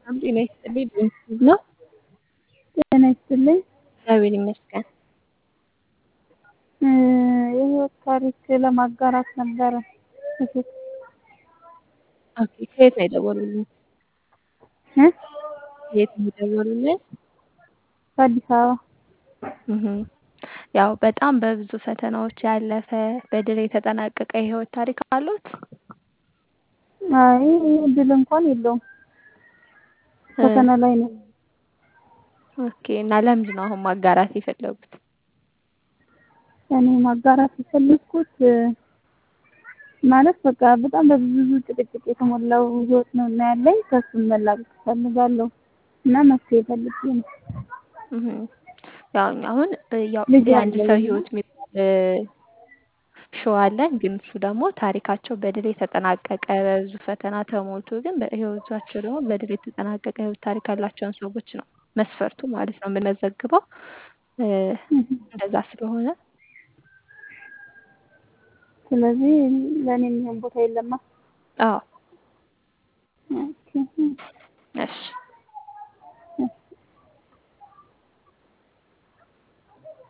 ሰላም ጤና ይስጥልኝ በምስሉ ነው። ጤና ይስጥልኝ። እግዚአብሔር ይመስገን። የህይወት ታሪክ ለማጋራት ነበረ። ኦኬ ከየት ነው የደወሉልኝ? እ ከየት ነው የደወሉልኝ? ከአዲስ አበባ እህ ያው በጣም በብዙ ፈተናዎች ያለፈ በድል የተጠናቀቀ የህይወት ታሪክ አሉት? አይ ድል እንኳን የለውም። ፈተና ላይ ነው። ኦኬ እና ለምንድን ነው አሁን ማጋራት የፈለጉት? እኔ ማጋራት የፈለግኩት ማለት በቃ በጣም በብዙ ጭቅጭቅ የተሞላው ህይወት ነው እና ያለኝ ከእሱም መላቀቅ እፈልጋለሁ እና መፍትሄ ፈልጌ ነው። እህ ያው እኛ አሁን ያው ልጅ የአንድ ሰው አለኝ ህይወት የሚባል ሾው አለን። ግን እሱ ደግሞ ታሪካቸው በድል የተጠናቀቀ በብዙ ፈተና ተሞልቶ ግን በህይወታቸው ደግሞ በድል የተጠናቀቀ ህይወት ታሪክ ያላቸውን ሰዎች ነው መስፈርቱ ማለት ነው የምንመዘግበው። እንደዛ ስለሆነ ስለዚህ ለእኔ የሚሆን ቦታ የለማ። አዎ ኦኬ